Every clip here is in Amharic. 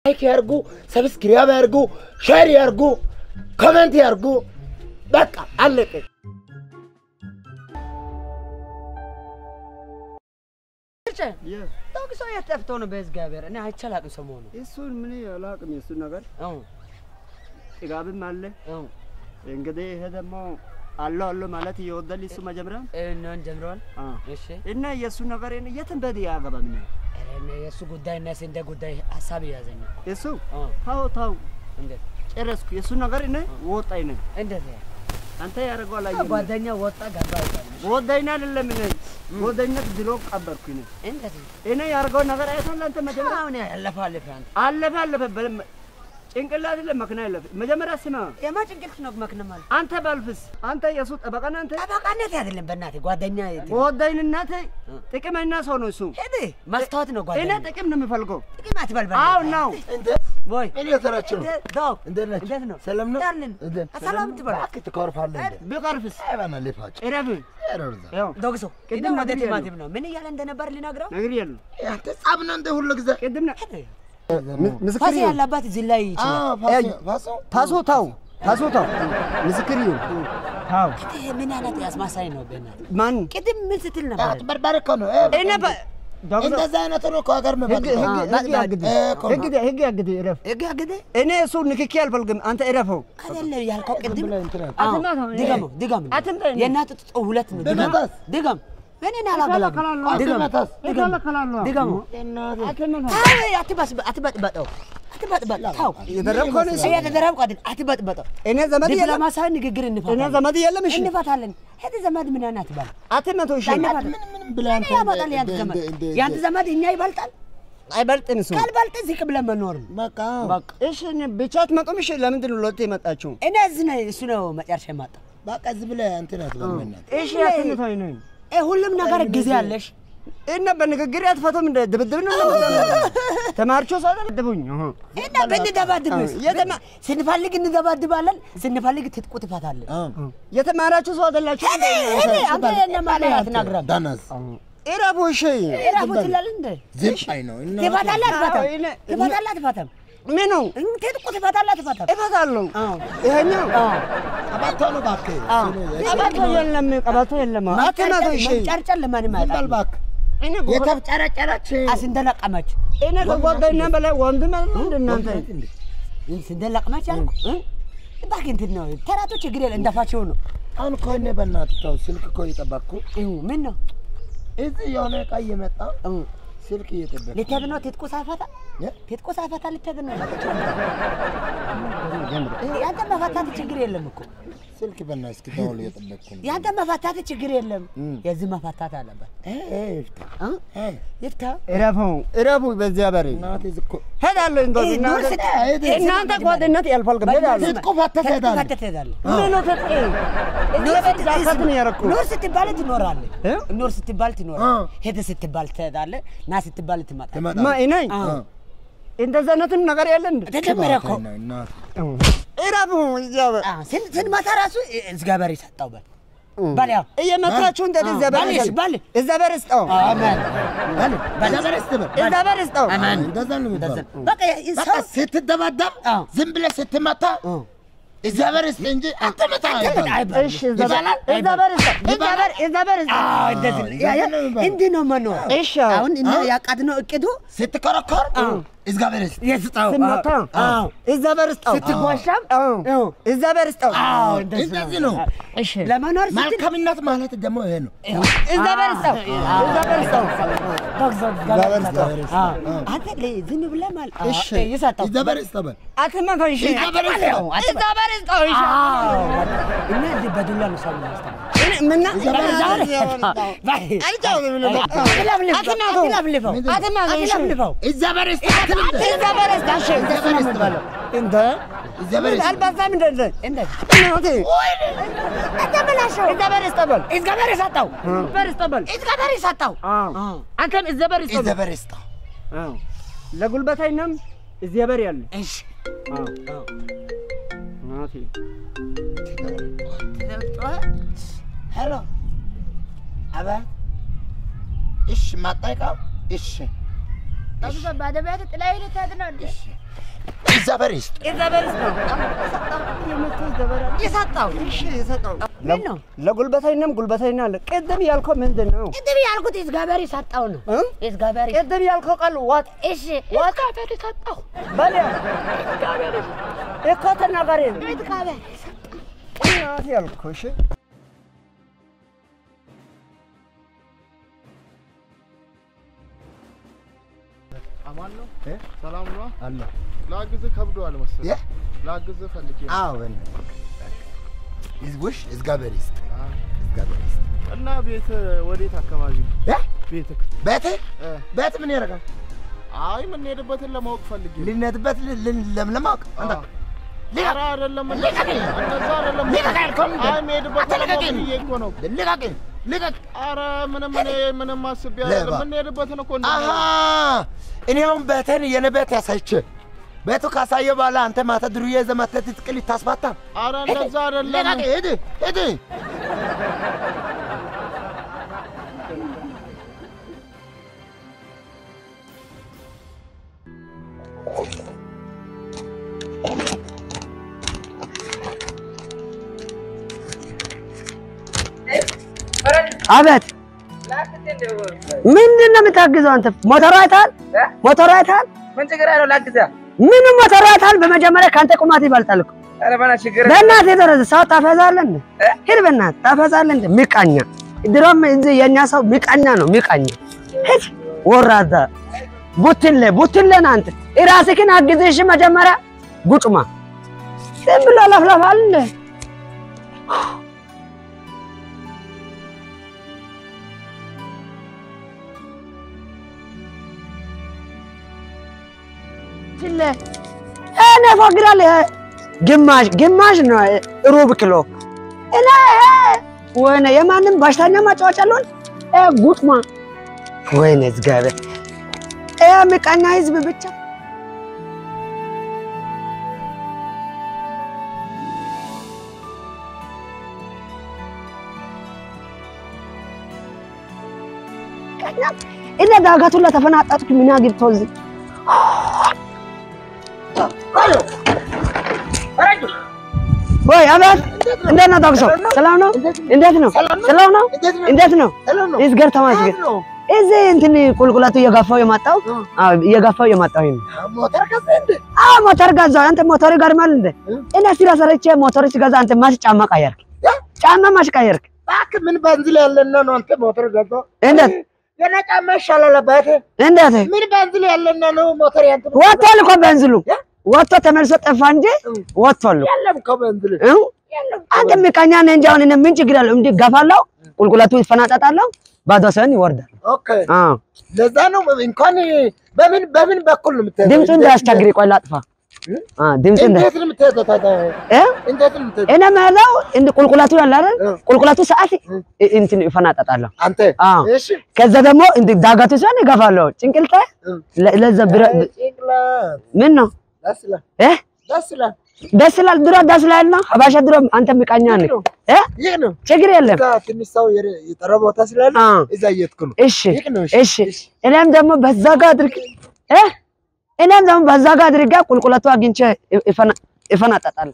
ላይክ ያርጉ፣ ሰብስክራይብ ያርጉ፣ ሼር ያርጉ፣ ኮሜንት ያርጉ። በቃ አለቀ። ታውቂ ሰው የት ጠፍቶ ነው? በእግዚአብሔር እኔ አይቼ አላውቅም ሰሞኑን። እሱን ምን አላውቅም። የእሱን ነገር አዎ ጥጋብም አለ። አዎ እንግዲህ ይሄ ደግሞ አለው አለው ማለት እየወደል እሱ መጀመሪያ እናን ጀምረዋል። አ እሺ እና የእሱ ነገር የትን በድ ያገባም ነው ኧረ እኔ የእሱ ጉዳይ እና የስንዴ ጉዳይ ሀሳብ እያዘኝ ነው። እሱ አዎ ታው ታው እንዴት ጨረስኩ። የእሱ ነገር እኔ ወጣኝ ነኝ እንዴት አንተ ያደረገው አላየህም። ጓደኛ ወጣ ገባ ይባላል። ወዳይና አይደለም እኔ ወዳይነት ድሮ ቀበርኩ እኔ እንዴት እኔ ያደረገው ነገር አይተሃል አንተ መጀመሪያ አሁን ያለፈ አለፈ አንተ አለፈ አለፈ በለም ጭንቅላት አይደለም መኪና ያለፈ መጀመሪያ ስማ የማ ጭንቅልት ነው መክነ ማለት አንተ ባልፍስ አንተ የእሱ ጠበቃና አንተ ጠበቃነት አይደለም በእናትህ ጓደኛ ወዳይንናት ጥቅመኛ ሰው ነው እሱ ሄድ ማስታወት ነው እኔ ጓደኛ ጥቅም ነው የምፈልገው ጥቅም አትበል አዎ ነው እንደ ወይ ምን እየሰራችሁ ነው? ዳው እንዴት ናችሁ? እንዴት ነው ሰላም ነው? ያልን እንዴት? ሰላም ትበል እባክህ ትኮርፋለህ እንዴ? ቢቀርፍስ አይባና ልፋጭ እረፍ ኤረርዛ ያው ዶግሶ ቅድም ቅድም ወደ ነግሬያለሁ። ቲማቲም ነው ምን እያለ እንደነበር ሊነግረው ነገር የለም አንተ ጻብ ነው እንደ ሁሉ ጊዜ ቅድም ነ ምስክር ፋሲ ያለባት እዚህ ላይ ይችላል አዎ ፋሶ ፋሶ ታሶ ታው ታሶ ታው ምስክር ይሁን ታው ይሄ ምን አይነት አስማሳይ ነው በእናትህ ማን ቅድም ምን ስትል ነበር አጭበርባሪ እኮ ነው። እኔ እንደዛ አይነት ነው እኮ ሀገር ህግ መፈጠር ህግ ያግድ ህግ ህግ ያግድ እረፍ ህግ አገደ እኔ እሱ ንክኪ አልፈልግም አንተ እረፈው አይደለም ያልከው ቅድም ብለህ እንትን አለ። አዎ፣ አትማታው፣ እኔ- ድገመው ድገም አትምታኝ። የእናት ጡጦ ሁለት ነው ድገም ብመታስ? ድገም እኔን አላገላግም ድገም አትመታስ? ድገም እከላለሁ። ድገሙ አትመታው። አይ አትበስ- አትበጥበጠው አትበጥበጥ ተው የደረብከው ነው እሱ። የተደረብኩ አይደል አትበጥበጠው እኔ ዘመድ የለም ዲፕሎማሲያዊ ንግግር እኔ እንፋታለን ዘመድ የለም እሺ እንፋታለን ሄድ ዘመድ ምን አይነት ባል አትመተው እሺ ዳኝነት ምን ምን ብለህ አንተ ያመጣል ያንተ እንደ- ዘመድ እንደ- እንደ- ያንተ ዘመድ እኛ ይበልጣል አይበልጥን እሱ ካልበልጥ ዝቅ ብለን መኖር ነው በቃ በቃ እሺ እኔ ብቻ አትመጡም እሺ ለምንድን ነው ሁለቴ የመጣችሁ እኔ እዚህ ነው እሱ ነው መጨረሻ የማጣው በቃ ዝም ብለህ እንትን አትበል በእናትህ። እሺ አትመታኝ ነኝ እ ሁሉም ነገር ጊዜ አለሽ እና በንግግር አትፈቱም እንደ ድብድብ ነው ተማርቾ ሰው ደብድቡኝ እና ብንደባድብስ የተማ- ስንፈልግ እንደባድባለን ስንፈልግ ትጥቁ ትፈታለን አዎ የተማራችሁ ሰው አይደላችሁ ሄደ ሄደ አንተ እነማን አትናግረም ዳናስ ኢራቡ እሺ ራፉ ትላለህ እንደ ዝም አይ ነው እና ትፈታለህ አትፈታም አዎ፣ እኔ- ትፈታለህ አትፈታም ምኑ ትጥቁ ትፈታለህ አትፈታም እፈታለሁ አዎ ይሄኛው ቀባቶ ነው እባክህ አዎ። ቀበቶ የለም ቀበቶ የለም አትመተው እሺ መንጨርጨር ለማንም ዝም በል አይጣል እባክህ እኔ እኮ- የተፍጨረጨረች አስንደለቀመች እኔ ከጓደኛ በላይ ወንድም አይደለም እንደ እናንተ ስንደለቀመች ያልኩ እ? እባክህ እንትን ነው ተራቶ ችግር የለ እንደፋቸው ነው አሁን እኮ እኔ በእናትህ ተው ስልክ እኮ እየጠበቅኩ ይሁ ምን ነው እዚህ የሆነ ዕቃ እየመጣ እ፣ ስልክ እየጠበቅኩ ልትሄድ ነው ትጥቁ ሳይፈታ እ? ትጥቁ ሳይፈታ ልትሄድ ነው ያንተ መፈታት ችግር የለም እኮ ስልክ በእናትህ እስኪ ደውል እየጠበቅኩ ነው። ያንተ መፈታት ችግር የለም እም። የዚህ መፈታት አለበት እ እ ይፍታ እ? እ ይፍታ እረፉ እረፉ በዚያ በሬ እናትህ እዚህ እኮ ሄዳለሁ እንግዲህ ይህ ኑር ስት- እናንተ ጓደኝነት ያልፋል ሄዳለሁ ትጥቁ ፈተህ ትሄዳለህ። ፈተህ ትሄዳለህ ምን ነው ተጥቄ ኑር እዚህ ጃካት ነው ያደረኩት ኑር ስትባል ትኖራለህ እ? ኑር ስትባል ትኖራለህ አ። ሄደ ስትባል ትሄዳለህ ና ስትባል ትመጣለህ ትመጣለህ። ማ እኔ አ። እ። እንደዛ አይነትም ነገር የለ እንዴ ተጀመረ እኮ እባክህ ነው እናትህ እረፉ እዚያ በ- አ፣ ስን- ስንመታ ራሱ እግዚአብሔር ይሰጠው በል በል ያው እየመታችሁ እንደዚህ እዚያ በሬ ባልሽ፣ ባል። እዛ በሬ ስጠው አሜን በል በዛ በሬ ስትበል እዛ በሬ ስጠው አሜን እንደዛ ነው የሚባለው። በቃ የ- በቃ ሰው ስትደባደብ አዎ። ዝም ብለህ ስትመታ እግዚአብሔር ይስጥህ እንጂ አትመታ አይባልም። አይባልም። እሺ እዛ በሬ እዛ በሬ ስጠው እዛ በሬ እዛ በሬ ስጠው አዎ፣ እንደዚህ ነው። ያ- ያ- እንደዚህ ነው የሚባለው። እንዲህ ነው መኖር እሺ አሁን እነ ያቃድነው እቅዱ ስትከረከር እግዚአብሔር ይስጥህ። የስጣው ስመታ አዎ እዛ በሬ ስጠው ስትጓሻም አዎ አዎ እዛ በሬ ስጠው አዎ እንደዚህ እንደዚህ ነው። እሺ ለመኖር ስትል መልካምነት ማለት ደግሞ ይሄ ነው። እዛ በሬ ስጠው እዛ በሬ ስጠው እግዚአብሔር እግዚአብሔር ይስጠው። አዎ። አንተ ለ- ዝም ብለህ ማለት አዎ፣ እሺ። ይሰጠው እግዚአብሔር ይስጥህ በል። አትመታው እሺ እግዚአብሔር ይስጥህ። እዛ በሬ ስጠው እሺ አዎ፣ እና እንዲህ በዱላ ነው ሰው የሚያስተምረው። እኔ ምና እግዚአብሔር ዛሬ ይስጥህ። አልጫወትም ነው በቃ አትለፍልፍ፣ አትመታው አትለፍልፈው፣ አትመታው እሺ አትለፍልፈው። እግዚአብሔር ይስጥህ አትበል። እዛ በሬ ስጠው እሺ እግዚአብሔር ይስጥህ በል። እንደ እግዚአብሔር ይስጥህ። አልባሳም እንደዛ እንደዚህ እናቴ አተበላሸው። እዛ በሬ ስጠው በል እግዚአብሔር ይሰጠው፣ በሬ ስጠው በል እግዚአብሔር ይሰጠው። አዎ አንተም እዛ በሬ ስጠው በል እግዚአብሔር ይስጥህ። አዎ ለጉልበተኛም እዚያ በሬ አለ እሺ አዎ እናቴ ሄሎ አቤት። እሺ ማጣይቃ እሺ ባደ ቤት ጥላይ ልትሄድ ነው እንዴ? እሺ እግዚአብሔር ይስጥ። የዘበርስ ነው የሰጠው እሺ የሰጠው ምን ነው ለጉልበተኛም ጉልበተኛ አለ። ቅድም ያልከው ምንድን ነው? ቅድም ያልኩት እግዚአብሔር የሰጠው ነው እ? እግዚአብሔር ቅድም ያልከው ቃል ዋጥ እሺ እግዚአብሔር የሰጠው በል እኮ ተናጋሪ ነው። እግዚአብሔር እናት ያልከው እሺ አማን ነው እ? ሰላም ነው። አለ ላግዝህ ከብዶሃል መሰለኝ። የ? ላግዝህ ፈልጌ ነው። አዎ ህዝቦች እግዚአብሔር ይስጥ። አዎ። እግዚአብሔር ይስጥ። እና ቤት ወዴት አካባቢ ነው? እ? ቤትህ? ቤት እ። ቤት ምን ያደርጋል? አይ የምንሄድበትን ለማወቅ ፈልጌ ነው። ልነትበት ለምለማቅ አንተ አዎ። ልቀቅ! ኧረ አይደለም እንደ- ልቀቀኝ! እንደዛ አይደለም። ልቀቅ ያልከው ምንድን ነው? አይ የምሄድበትን ለማወቅ አትልቀቀኝ! ብዬ እኮ ነው። ልቀቅ! ልቀቅ! ኧረ ምንም እኔ ምንም አስቤ አይደለም። ሌባ። የምንሄድበትን እኮ እንደ- አሀ እኔ አሁን ቤትን የኔ ቤት ያሳይቼ ቤቱ ካሳየ በኋላ አንተ ማታ ድሩዬ ይዘህ መተህ ትጥቅ ልታስፋታ ኧረ እንደዛ አይደለም። ልቀቅ! ሂድ ሂድ! አቤት ምንድን ነው የምታግዘው አንተ? ሞተሩ አይተሃል? ሞተሩ አይተሃል? ምን ችግር አለው? ላግዛ። ምንም ሞተሩ አይተሃል? በመጀመሪያ ከአንተ ቁማት ይበልጣል እኮ። ኧረ በእናትህ ችግር በእናትህ የደረሰ ሰው ታፈዛለህ እንዴ? ሂድ በእናትህ ታፈዛለህ እንዴ? ሚቃኛ ድሮም እዚህ የእኛ ሰው ሚቃኛ ነው ሚቃኛ። ሂድ ወራዳ ቡትሌ ቡትሌ ነህ አንተ። እራስህን አግዝሽ መጀመሪያ ጉጭማ ዝም ብሎ ለፍለፋል እንዴ? ቡትሌ እኔ እፎግራለሁ። ይሄ ግማሽ ግማሽ ነው ሩብ ኪሎ እኔ ይሄ ወይኔ የማንም በሽተኛ ማጫወቻ አለሆን ጉጥማ ወይኔ እግዚአብሔር ይሄ ምቀኛ ህዝብ ብቻ ቀኛ እኔ ዳገቱን ለተፈናጠጥኩ ምን አግብቶ እዚህ ወይ አባት እንዴት ነው ዳግሶ? ሰላም ነው? እንዴት ነው? ሰላም ነው? እንዴት ነው? ይዝገር ተመስገን። እዚህ እንትን ቁልቁለቱ እየገፋው የመጣው አዎ፣ እየገፋው የመጣው ይሄን ሞተር ገዛህ እንዴ? አዎ፣ ሞተር ገዛው። አንተ ሞተር ይገርማል እንዴ? እኔ ስራ ሰርቼ ሞተር ሲገዛ አንተ ማሽ ጫማ ቀየርክ? ጫማ ማሽ ቀየርክ? እባክህ ምን ቤንዚን ያለና ነው አንተ ሞተር ገዛህ? እንዴት የኔ ጫማ ይሻላል አባቴ። እንዴት ምን ቤንዚን ያለና ነው ሞተር ያንተ? ወጥቷል እኮ ቤንዚሉ ወጥቶ ተመልሶ ጠፋ እንጂ ወጥቷል እኮ። የለም እኮ ቤንዚን እ? አንተ ምቀኛ ነህ እንጂ አሁን እኔ ምን ችግር አለው? እንዲህ ገፋለሁ፣ ቁልቁለቱ ይፈናጠጣለሁ፣ ባዶ ሰን ይወርዳል። ኦኬ አዎ ለዛ ነው እንኳን በምን በምን በኩል ነው የምትሄደው? ድምፁ እንዳያስቸግር ቆይ ላጥፋ። አዎ ድምፁ እንዳ እንዴት ነው የምትሄደው ታዲያ? እ እንዴት ነው የምትሄደው? እኔ የምሄደው እንደ ቁልቁለቱ ያለ አይደል? እ። ቁልቁለቱ ሰዓት እ- እንትን ይፈናጠጣለሁ። አንተ አዎ እሺ ከዛ ደግሞ እንደ ዳገቱ ሲሆን ይገፋለሁ። ጭንቅልቴ እ። ለ- ለዛ ብረ ጭንቅላት ምን ነው ደስ ይላል እ ደስ ይላል። ደስ ይላል። ድሮ ደስ ይላል ነው ሀባሻ ድሮ አንተ ምቀኛ ነህ እ ይህ ነው ችግር የለም። እዛ ትንሽ ሰው የረ- የጠረ ቦታ ስላለ አዎ እዛ እየሄድኩ ነው። እሺ ይህ ነው እሺ እኔም ደግሞ በዛ ጋር አድርግ እ እኔም ደግሞ በዛ ጋር አድርጋ ቁልቁለቱ አግኝቼ ይፈና- ይፈናጠጣል።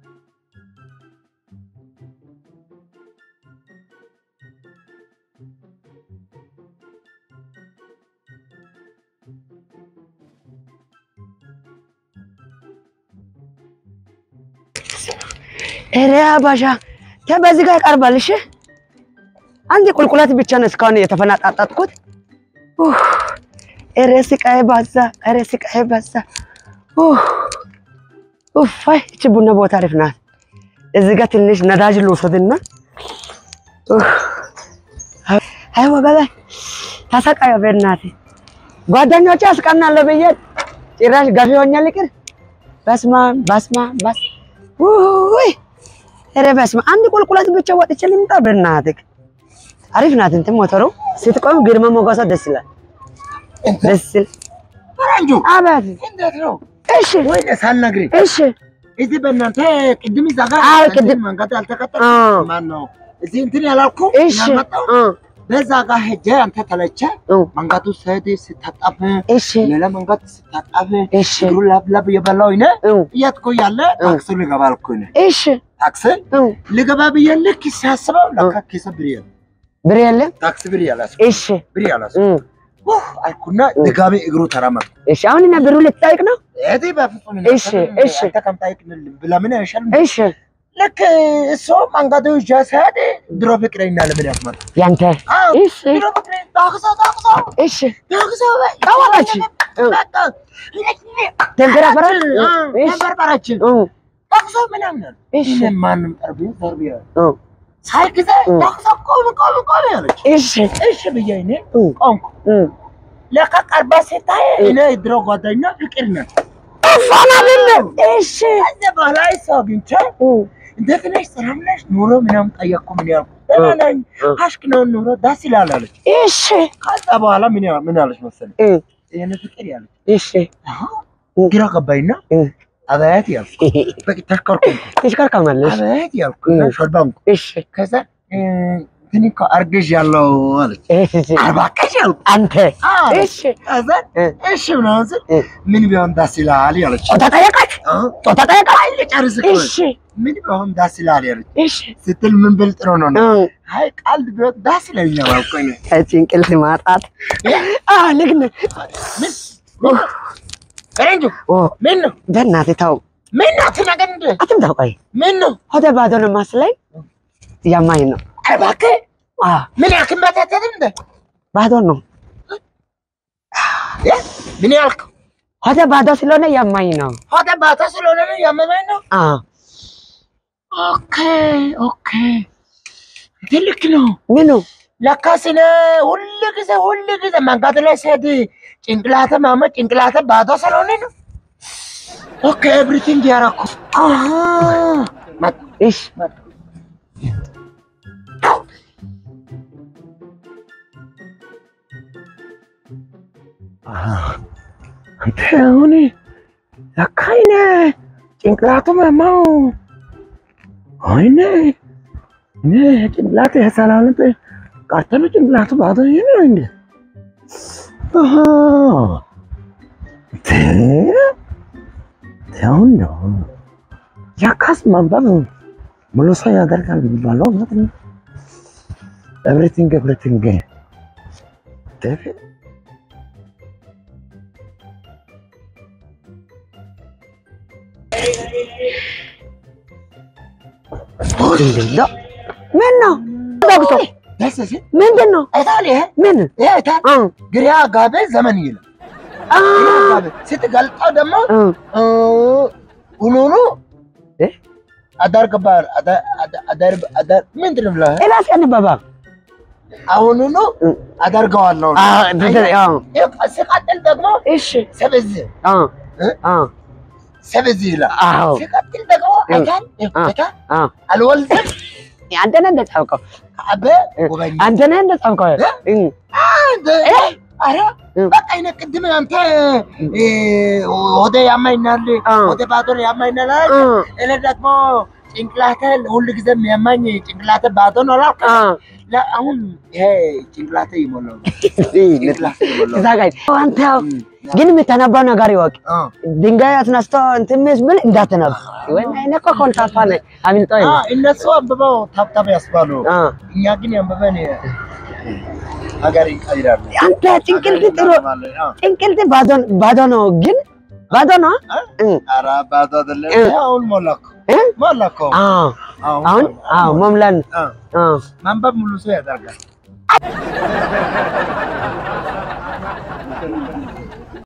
ኧረ አባሻ ተ በዚህ ጋር ይቀርባል። እሺ አንድ ቁልቁለት ብቻ ነው እስካሁን የተፈናጣጣጥኩት። ኡፍ፣ ኧረ ስቃዬ በዛ፣ ኧረ ስቃዬ በዛ። ኡፍ፣ ኡፍ፣ አይ እቺ ቡና ቦታ አሪፍ ናት። እዚህ ጋር ትንሽ ነዳጅ ልውሰድና ኡፍ፣ አይ ወገቤ ተሰቃየ። በእናትህ ጓደኞቼ አስቀናለሁ ብዬ ጭራሽ ገፊ ሆኜ ልቅር። በስመ አብ በስመ አብ በስ ውይ ኧረ በስመ አብ አንድ ቁልቁለት ብቻ ወጥቼ ልምጣ። በእናትህ አሪፍ ናት እንትን ሞተሩ ስትቆም ግርማ ሞገሷ ደስ ይላል። ደስ ይል ፈረንጁ አባት እንዴት ነው? እሺ ወይ ሳልነግርህ እሺ እዚህ በእናንተ ቅድም እዛ ጋር አዎ፣ እንትን ቅድም- መንገድ አዎ። አልተቀጠልኩም። ማን ነው እዚህ እንትን ያላልኩ እሺ ያልመጣው አ በዛ ጋር ሄጄ አንተ ተለቸ እው፣ መንገዱ ስሄድ ስታጠፍ እሺ ሌላ መንገድ ስታጠፍ እሺ እግሩ ላብ ላብ እየበላሁ እኔ እው፣ እየሄድኩ እያለ ታክሲ ልገባ አልኩ እኔ እሺ ታክሲ እው፣ ልገባ ብዬ ልክ ሲያስበው ለካ ኪሴ ብር የለም ብር የለም ታክሲ ብር ያላስኩ እሺ ብር ያላስኩ እው፣ ውህ አልኩና ድጋሜ እግሩ ተራመድኩ እሺ አሁን እኔ ብሩ ልትጠይቅ ነው እዚህ በፍጹም እሺ፣ እሺ። አንተ ከምታይቅ ለምን አይሻልም እሺ ልክ እሱ መንገዱ ይዤ ስሄድ ድሮ ፍቅረኛ ለምን ያስመጣ ያንተ እሺ ድሮ ፍቅረኛ ታክሶ ታክሶ እሺ ታክሶ ታወራች በቃ ተንከራፈራች እሺ ተንበርበራችን እው፣ ታክሶ ምናምን አለ እሺ እኔ ማንም ጠርቤ ዘርቤ እው፣ ሳይ ጊዜ እ። ታክሶ ቆም ቆም ቆም ያለች እሺ እሺ ብዬ እኔ እው፣ ቆምኩ እው። ለካ ቀርባ ሲታይ እኔ ድሮ ጓደኛ ፍቅር ነን እሷን አይደለም እሺ ከዚያ በኋላ ሰው አግኝቼ እው፣ እንዴት ነሽ ሰላም ነሽ ኑሮ ምናምን ጠየቅኩ ምን ያልኩ ደህና ነኝ እ። አሽክ ነው ኑሮ ደስ ይላል አለች እሺ ከዛ በኋላ ምን ያ- ምን አለች መሰለኝ እው፣ ይሄን ፍቅር ያለች እሺ አሃ ግራ ገባኝና እ። አበያት ያልኩ በቃ ተሽከርኩ ትሽከርካማለሽ አበያት ያልኩ እና እ። ሾልባንኩ እሺ ከዛ እ፣ ግን እኮ አርግዥ ያለው አለች እሺ አርባከሽ ያልኩ አንተ አዎ። እሺ ከዛ እ። እሺ ምናምን ስል እ። ምን ቢሆን ደስ ይላል ያለች ጾታ ጠየቃች አዎ። ጾታ ጠየቃች ልጨርስ እኮ እሺ ምን ቢሆን ደስ ይላል ያለች እሺ ስትል ምን ብል ጥሩ ነው ነው እው፣ አይ ቀልድ ቢሆን ደስ ይለኛል አልኩ እኔ ከጭንቅልት ማጣት አ ልክ ነህ ምን ምን ነው? ፈረንጁ ኦ ምን ነው በእናትህ ተው ምን ነው አትናገር እንደ አትምታው ቆይ ምን ነው ሆደ ባዶ ነው ማስለኝ እያማኝ ነው ኧረ እባክህ አ ምን ያክል መተተት እንደ ባዶ ነው እ? ምን ያልከው ሆደ ባዶ ስለሆነ እያማኝ ነው ሆደ ባታ ስለሆነ ነው ያመመኝ ነው አ ኦኬ ኦኬ ትልቅ ነው ምኑ ለካስ እኔ ሁል ጊዜ ሁል ጊዜ መንገድ ላይ ስሄድ ጭንቅላተ ማመ ጭንቅላተ ባዶ ስለሆነ ነው ኦኬ ኤቭሪቲንግ ያረኩ አሃ መጣ እሺ መጣ አንተ አሁን ለካ እኔ ጭንቅላቱ መማው አይኔ እኔ ጭንቅላቱ የሰላምት ቀርተን ጭንቅላቱ ባዶ ነው እንዴ? አሃ ተ አሁን ነው ያካስ ማንበብ ሙሉ ሰው ያደርጋል የሚባለው እውነት ነው። ኤቭሪቲንግ ኤቭሪቲንግ እንዴ ምን ነው ዶክቶ ደስ ሲል ምንድን ነው አይታል ይሄ ምን ይሄ አይታል አ ግሪያ ጋቤ ዘመን ይላል አ ግሪያ ጋቤ ስትገልጠው ደግሞ አ ሁኑኑ እ? አዳር ገባር አዳር አዳር አዳር ምንድን ነው ብለህ ኤላስ ያነበባ አሁኑኑ እ። አደርገዋለሁ አ እንትን አ ሲቀጥል ደግሞ እሺ ሰብዝ አ እ? አ ሰብዝ ይላል አዎ ሲቀጥል ደግሞ እ። አይታል አ አይታል አ አልወልድም አንተ ነህ እንደጻፍከው ከአበ ጎበኛ አንተ ነህ እንደጻፍከው እ አረ እ። በቃ እኔ ቅድም አንተ እ፣ ሆዴ ያማኝናል አ ሆዴ ባዶ ያማኝናል አልክ። አ እኔ ደግሞ ጭንቅላተ ሁሉ ጊዜ የሚያማኝ ጭንቅላተ ባዶ ነው አላልክም? አ ለ- አሁን ይሄ ጭንቅላተ ይሞላው ጭንቅላተ ይሞላው እዛ ጋር አንተ ያው ግን የምታነባው ነገር ይወቅ። አ ድንጋይ አስነስቶ እንትን ብል እንዳትነብ ወይ እኔ እኮ ኮልታፋ ነኝ አሚልጦኝ አ እነሱ አንብበው ታብታብ ያስባሉ። አ እኛ ግን ያንብበን ሀገር ይቀይራሉ። አንተ ጭንቅልት ጥሩ አ ጭንቅልት ባዶ ባዶ ነው ግን ባዶ ነው እ ኧረ ባዶ አይደለም። እ። አሁን ሞላኩ እ ሞላኩ። አ አሁን አሁን አዎ መምላን አ አ ማንበብ ሙሉ ሰው ያደርጋል።